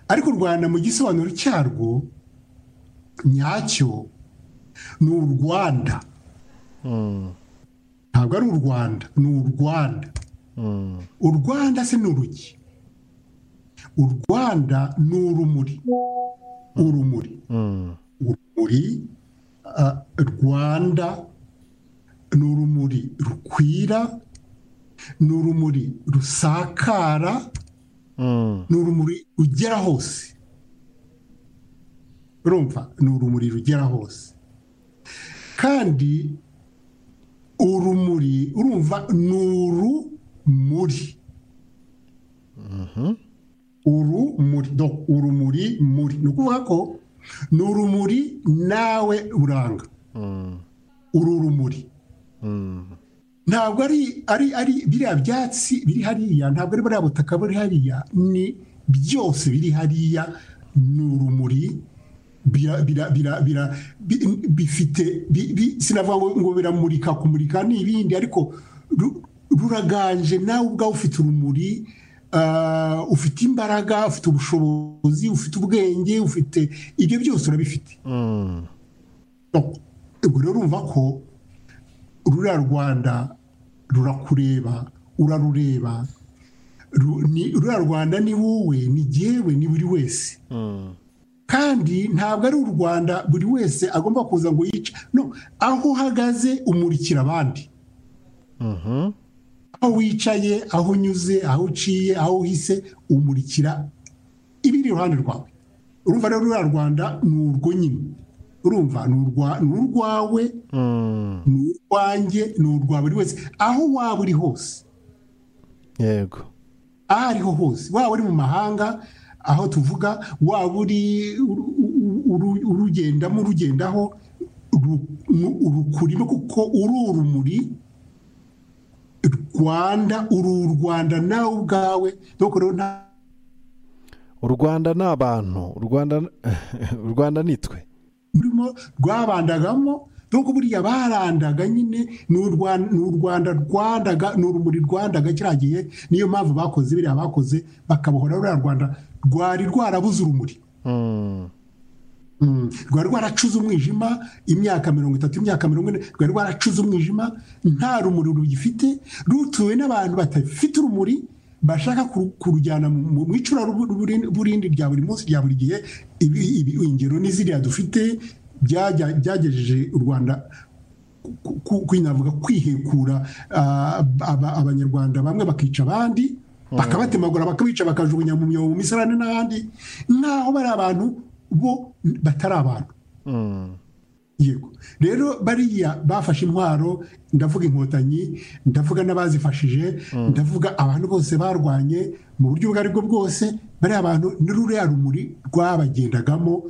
ariko u rwanda mu gisobanuro cyarwo nyacyo ni u rwanda ntabwo ari u rwanda ni u rwanda u rwanda se ni urugi u rwanda ni urumuri urumuri urumuri rwanda ni urumuri rukwira ni urumuri rusakara ni urumuri rugera hose urumva ni urumuri rugera hose kandi urumuri urumva ni urumuri urumuri urumuri muri ni ukuvuga ko ni urumuri nawe uranga uru rumuri ntabwo ari ari ari biriya byatsi biri hariya ntabwo ari buriya butaka buri hariya ni byose biri hariya ni urumuri bifite sinavuga ngo biramurika kumurika n'ibindi ariko ruraganje nawe ubwawe ufite urumuri ufite imbaraga ufite ubushobozi ufite ubwenge ufite ibyo byose urabifite ubwo rero urumva ko ruriya rwanda rurakureba urarureba ruriya rwanda ni wowe ni jyewe ni buri wese kandi ntabwo ari u rwanda buri wese agomba kuza ngo yice no aho uhagaze umurikira abandi aho wicaye aho unyuze aho uciye aho uhise umurikira ibiri iruhande rwawe urumva rero uriya rwanda ni urwo nyine urumva ni urwawe ni urwanjye ni urwa buri wese aho waba uri hose yego aho ariho hose waba uri mu mahanga aho tuvuga waba uri urugendamo urugendaho urukurimo kuko uri urumuri rwanda uru u rwanda nawe ubwawe u rwanda ni abantu u rwanda nitwe rurimo rwabandagamo nuko buriya barandaga nyine ni u rwanda rwandaga ni urumuri rwandaga kiriya gihe niyo mpamvu bakoze biriya bakoze bakabohora ruriya rwanda rwari rwarabuze urumuri rwari rwaracuze umwijima imyaka mirongo itatu imyaka mirongo ine rwari rwaracuze umwijima nta rumuri rugifite rutuwe n'abantu badafite urumuri bashaka kurujyana mu icura burindi rya buri munsi rya buri gihe ingero n'iziriya dufite byagejeje u rwanda kwihekura abanyarwanda bamwe bakica abandi bakabatemagura bakabica bakajugunya mu myobo mu misarane n'ahandi nk'aho bari abantu bo batari abantu yego rero bariya bafashe intwaro ndavuga inkotanyi ndavuga n'abazifashije ndavuga abantu bose barwanye mu buryo ubwo aribwo bwose bariya bantu n'ururiya rumuri rwabagendagamo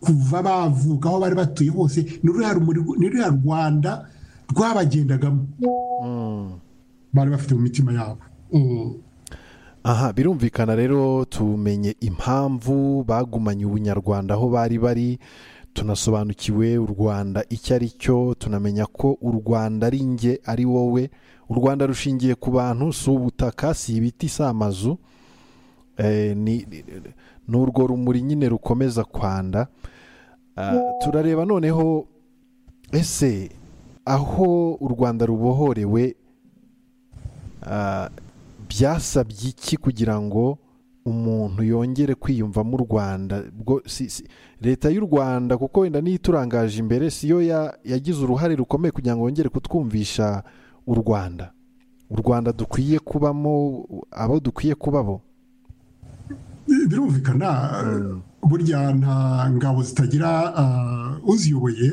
kuva bavuka aho bari batuye hose n'ururiya rwanda rwabagendagamo bari bafite mu mitima yabo aha birumvikana rero tumenye impamvu bagumanye ubunyarwanda aho bari bari tunasobanukiwe u rwanda icyo ari cyo tunamenya ko u rwanda ari nge ari wowe u rwanda rushingiye ku bantu si ubutaka si ibiti si amazu ni urwo rumuri nyine rukomeza kwanda turareba noneho ese aho u rwanda rubohorewe byasabye iki kugira ngo umuntu yongere kwiyumvamo u rwanda leta y'u rwanda kuko wenda niyo iturangaje imbere siyo yagize uruhare rukomeye kugira ngo yongere kutwumvisha u rwanda u rwanda dukwiye kubamo abo dukwiye kubabo birumvikana burya nta ngabo zitagira uziyoboye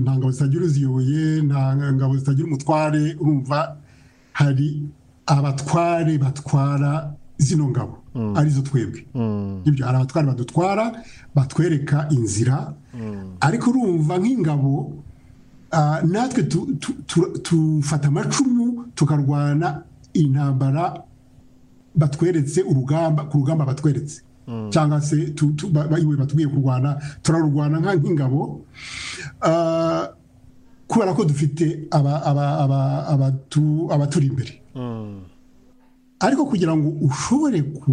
nta ngabo zitagira uziyoboye nta ngabo zitagira umutware urumva hari abatware batwara zino ngabo arizo twebwe ibyo hari abatware badutwara batwereka inzira ariko urumva nk'ingabo natwe tufata amacumu tukarwana intambara batweretse urugamba ku rugamba batweretse cyangwa se iwe batubwiye kurwana turarurwana nk'ingabo kubera ko dufite abaturi imbere ariko kugira ngo ushobore ku